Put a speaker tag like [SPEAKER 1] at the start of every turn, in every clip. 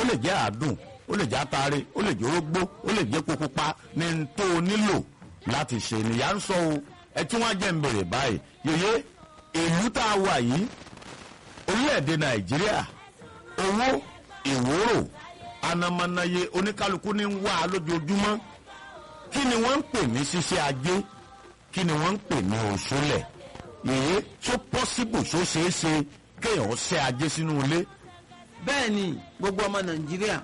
[SPEAKER 1] ó lè jẹ́ àádùn ó lè jẹ́ àtàrí ó lè jẹ́ orógbó ó lè jẹ́ epo pupa ní n tó o nílò láti ṣe nìyà ń sọ o ẹ tí wọ́n jẹ́ ń bèrè báyìí yòye ìlú tá a wà yìí orílẹ̀-èdè nàìjíríà owó ìwúrò anamanaye oníkálukú ní ń wá a lójoojúmọ́ kí ni wọ́n ń pè ní ṣíṣe ajé kí ni wọ́n ń pè ní òṣùlẹ̀ yèyé tó pọ́síbù tó ṣeé ṣe kéèyàn ṣe ajé sínú ilé
[SPEAKER 2] bẹ́ẹ̀ ni gbogbo ọmọ nàìjíríà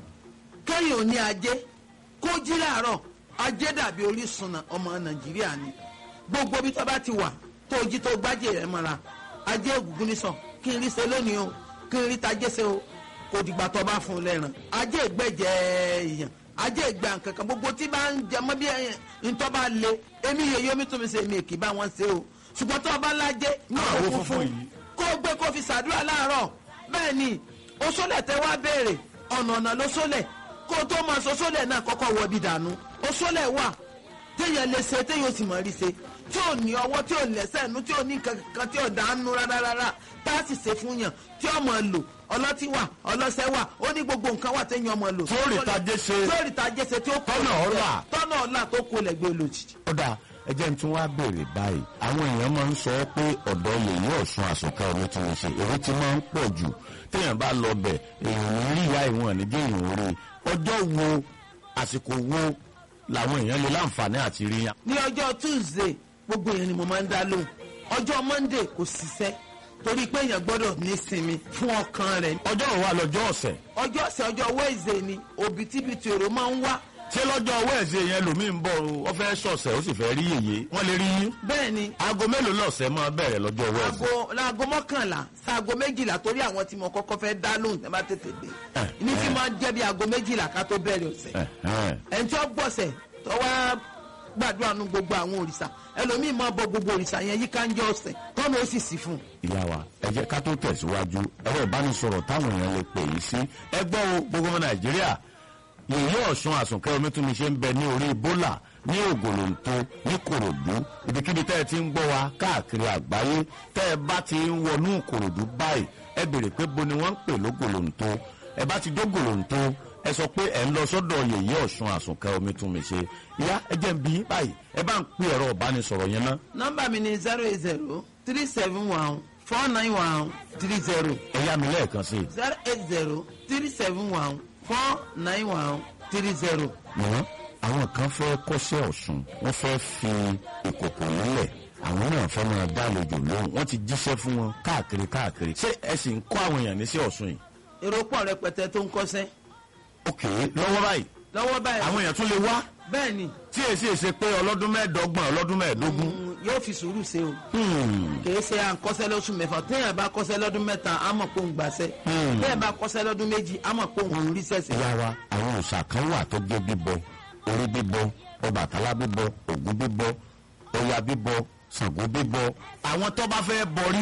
[SPEAKER 2] kéèyàn ò ní ajé kó jí láàárọ̀ ajé dàbí orísun nà- ọmọ nàìjíríà ni gbogbo bí tó bá ti wà tó jí tó gbájé rẹ̀ mọ́ra ajé ògùngún ní sàn kí n rí ṣe lónìí o kí n rí tajé ṣe o kò dìgbà tó bá fún un lẹ́ràn ajé ìgbẹ́jẹ èèyàn ajé ìgbà kankan gbogbo tí bá ń jẹ mọ́ bí ẹ̀yìn ntọ́ bá le èmi yèyé omi tún mi ṣe èmi kì í bá wọn ṣe o ṣùgbọ́n tó o bá lájé ní
[SPEAKER 1] Àwọn
[SPEAKER 2] òkú
[SPEAKER 1] funfun
[SPEAKER 2] fún
[SPEAKER 1] yìí.
[SPEAKER 2] kó o gbé kó o fi ṣàdúrà láàárọ̀ bẹ́ẹ̀ ni o sólẹ̀ tẹ́ wá béèrè ọ̀nà ọ̀nà ló sólẹ̀ kó o tó máa sọ sólẹ̀ náà kọ́kọ́ wọ bí dànù o sólẹ̀ wà téèyàn lè ṣe téèyàn sì mọ̀ rí ṣe tí ò ní ọwọ́ tí ò lẹ́sẹ̀ nú tí ò ní nǹkan kan tí ò dánú rárá rárá tá a sì ṣe fún yàn tí ọmọ lò ọlọ́tí wà ọlọ́sẹ̀ wà ó ní gbogbo nǹkan wà téèyàn ọmọ lò.
[SPEAKER 1] Tí ó rí tajé ṣe.
[SPEAKER 2] tí ó rí tajé ṣe tí ó kó
[SPEAKER 1] Tọ́nà ọ̀la.
[SPEAKER 2] tọ́nà ọ̀la tó kó lẹ́gbẹ́ olójijì.
[SPEAKER 1] ó dáa ẹ jẹ́ n tún wá béèrè báyìí àwọn èèyàn máa ń sọ pé ọ̀dọ́ yèyí ọ̀sùn àsùnkà omi tí wọ́n ṣe èrò ti máa ń pọ̀ jù téèyàn bá lọ bẹ̀ èèyàn ní rí ìyá ìwọ̀n níjẹ́ èèyàn rí ọjọ́ wo àsìkò wo làwọn èèyàn lè láǹfààní àti rí yàn.
[SPEAKER 2] ní ọjọ́ tuesday gbogbo èèyàn ni mo máa ń dá lóhùn ọjọ́ monday kò ṣiṣẹ́ torí pé èèyàn gbọ́dọ̀ ní sinmi fún ọkàn rẹ̀
[SPEAKER 1] ọjọ́ wo wà lọ́jọ́ ọ̀sẹ̀
[SPEAKER 2] ọjọ́ ọ̀sẹ̀ ọjọ́ wednesday ni òbítíbitì èrò máa ń wá
[SPEAKER 1] ṣé lọ́jọ́ wẹ́ẹ̀sì yẹn lòmíì ń bọ̀ o ó fẹ́ sọ̀sẹ̀ ó sì fẹ́ rí yèyé wọ́n lè rí yín
[SPEAKER 2] bẹ́ẹ̀ ni
[SPEAKER 1] aago mélòó lọ́sẹ̀ máa bẹ̀rẹ̀ lọ́jọ́ wẹ́ẹ̀sì.
[SPEAKER 2] aago láago mọ́kànlá sáago méjìlá torí àwọn tí mo kọ́kọ́ fẹ́ dá lóhùn tẹ́ bá tètè dé
[SPEAKER 1] Eh,
[SPEAKER 2] ní tí
[SPEAKER 1] eh.
[SPEAKER 2] máa jẹ́ bí aago méjìlá ká tó bẹ̀rẹ̀ ọ̀sẹ̀
[SPEAKER 1] Ẹ̀hẹ́n.
[SPEAKER 2] ẹni tí ó gbọ̀sẹ̀ tó wá gbàdúrà nu gbogbo àwọn òrìṣà ẹlòmíì máa bọ gbogbo òrìṣà yẹn yíká ń jẹ́ ọ̀sẹ̀ tọ́nà ó sì sí fún un.
[SPEAKER 1] ìyá wa ẹ jẹ́ ká tó tẹ̀síwájú ẹ̀rọ ìbánisọ̀rọ̀ táwọn èèyàn lè pè yìí sí ẹ gbọ́ o gbogbo ọmọ nàìjíríà yèyé ọ̀sùn àsùnkẹ́ omítúnmi ṣe ń bẹ ní orí bólà ní ògòlòǹtò ní kòròdú ibikíbi tẹ́ ẹ ti ń gbọ́ wa káàkiri àgbáyé tẹ́ ẹ bá ti ń wọnú kòròdú báyìí ẹ béèrè pé bo ni wọ́n ń pè lógòlòǹtò ẹ bá ti dógòlòǹtò ẹ sọ pé ẹ ń lọ sọ́dọ̀ yèyé ọ̀sùn àsùnkẹ́ omítúnmi ṣe ìyá ẹ jẹ́ ń bí yín báyìí ẹ bá ń pè ẹ̀rọ ìbánisọ̀rọ̀ yẹn ná
[SPEAKER 2] nọ́mbà mi ni zero eight zero three seven one four nine one three zero
[SPEAKER 1] ẹ yá mi lẹ́ẹ̀kan sí i.
[SPEAKER 2] zero eight zero three seven one four nine one three zero.
[SPEAKER 1] wọ́n àwọn kan fẹ́ kọ́ṣẹ́ ọ̀sùn wọ́n fẹ́ fi ìkòkò nílẹ̀ àwọn náà fẹ́ máa dálejò lóhùn wọ́n ti jíṣẹ́ fún wọn káàkiri káàkiri ṣé ẹ sì ń kọ́ àwọn èèyàn ní sí ọ̀sùn yìí.
[SPEAKER 2] èrò pọ̀ rẹpẹtẹ tó ń kọ́sẹ́
[SPEAKER 1] òkè lọ́wọ́ báyìí
[SPEAKER 2] lọ́wọ́ báyìí
[SPEAKER 1] àwọn èèyàn tún lè wá
[SPEAKER 2] bẹ́ẹ̀ ni
[SPEAKER 1] tí èsì èsè pé ọlọ́dún mẹ́ẹ̀ẹ́dọ́gbọ̀n ọlọ́dún mẹ́ẹ̀ẹ́dógún.
[SPEAKER 2] mm, yóò fi sùúrù ṣe o
[SPEAKER 1] Hmm.
[SPEAKER 2] kìí ṣe à ń kọ́sẹ́ lóṣù mẹ́fà téèyàn bá kọ́sẹ́ lọ́dún mẹ́ta á mọ̀ pé òun gbàṣẹ́
[SPEAKER 1] Hmm.
[SPEAKER 2] téèyàn bá kọ́sẹ́ lọ́dún méjì á mọ̀ pé òun rí sẹ̀sẹ̀.
[SPEAKER 1] ìyá wa àwọn òòṣà kan wà tó jẹ́ bíbọ orí bíbọ ọbàtálá bíbọ ògún bíbọ ọya bíbọ ṣàngó bíbọ. àwọn tó bá fẹ́ bọrí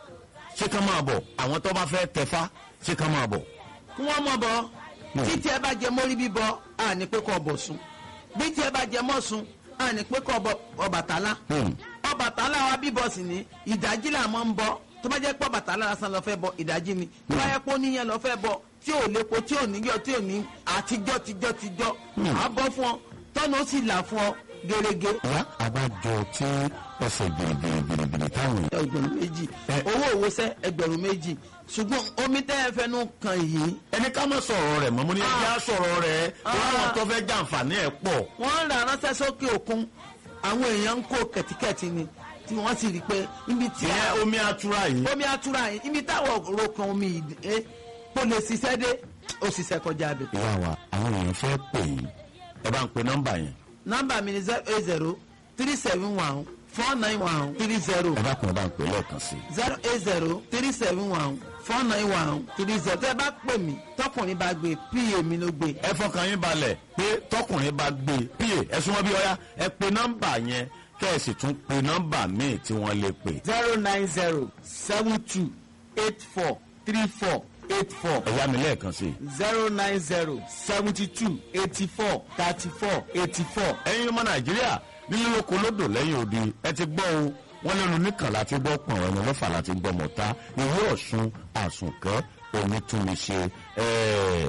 [SPEAKER 1] ṣé kán máa bọ̀ àwọn tó bá fẹ́ tẹ̀fá ṣé kán máa bọ̀.
[SPEAKER 2] kí wọ́n mọ̀ bọ́ títí ẹ bá jẹ mórí bíbọ á ní pé kọ́ bọ̀ sùn bí tí ẹ bá jẹ mọ́ sùn á ní pé kọ́ bọ Ọbàtálá
[SPEAKER 1] Hmm.
[SPEAKER 2] Ọbàtálá wa bíbọ sì ní ìdájí là máa ń bọ tó bá jẹ́ pé Ọbàtálá lásán lọ fẹ́ bọ ìdájí ni tó bá yẹ pé oníyẹn lọ fẹ́ bọ tí ò lépo tí ò níyọ tí ò ní àtijọ́ tijọ́ tijọ́ á bọ́ fún ọ tọ́nà ó sì là fún ọ gẹ́gẹ́
[SPEAKER 1] wá àbájọ tí ọsẹ gbìrìgbìrìgbìrì táwọn èèyàn.
[SPEAKER 2] ẹgbẹ̀rún méjì
[SPEAKER 1] Ẹ-
[SPEAKER 2] owó òwòsẹ́ ẹgbẹ̀rún méjì ṣùgbọ́n omi tẹ́ ẹ fẹnu kan yìí
[SPEAKER 1] ẹni ká má sọ̀rọ̀ rẹ̀ mọ́ mo ní ẹjẹ́ á sọ̀rọ̀ rẹ̀
[SPEAKER 2] Ah.
[SPEAKER 1] láwọn tó fẹ́ jàǹfààní ẹ̀ pọ̀.
[SPEAKER 2] wọ́n ń ra ránṣẹ́ sókè òkun àwọn èèyàn ń kó kẹ̀tíkẹ̀tì ni tí wọ́n sì rí i pé ibi tí
[SPEAKER 1] ìyẹn omi atura yìí.
[SPEAKER 2] omi atura yìí ibi táwọn rokan omi yìí dé kó lè ṣiṣẹ́ dé ó ṣiṣẹ́ kọjá abẹ.
[SPEAKER 1] ìyá wa àwọn èèyàn fẹ́ pè yín ẹ bá ń pe nọ́mbà yẹn.
[SPEAKER 2] nọ́mbà mi ni zero eight zero three seven one four nine one three zero
[SPEAKER 1] ẹ bá kún ẹ bá ń pè lẹ́ẹ̀kan sí i.
[SPEAKER 2] zero eight zero three seven one four nine one three zero tẹ́ ẹ bá pè mí tọkùnrin bá gbé pa mi ló gbé.
[SPEAKER 1] ẹ fọkàn yín balẹ̀ pé tọkùnrin bá gbé e pa ẹ súnmọ́ bí ọyá ẹ pe nọ́mbà yẹn kẹ́ ẹ sì tún pe nọ́mbà míì tí wọ́n lè pè.
[SPEAKER 2] zero nine zero seven two eight four three four eight four
[SPEAKER 1] ẹ yá mi lẹ́ẹ̀kan sí i.
[SPEAKER 2] zero nine zero seventy two eighty four thirty four eighty four.
[SPEAKER 1] ẹ̀yin ọmọ nàìjíríà nílé lóko lódò lẹ́yìn odi ẹ ti gbọ́ o wọ́n lẹ́nu nìkan láti gbọ́ pọ̀n ẹ̀mọ mẹ́fà láti gbọ́ mọ̀ta ìwé ọ̀ṣun àsùnkẹ́ onítúnmíṣe ẹ̀ẹ́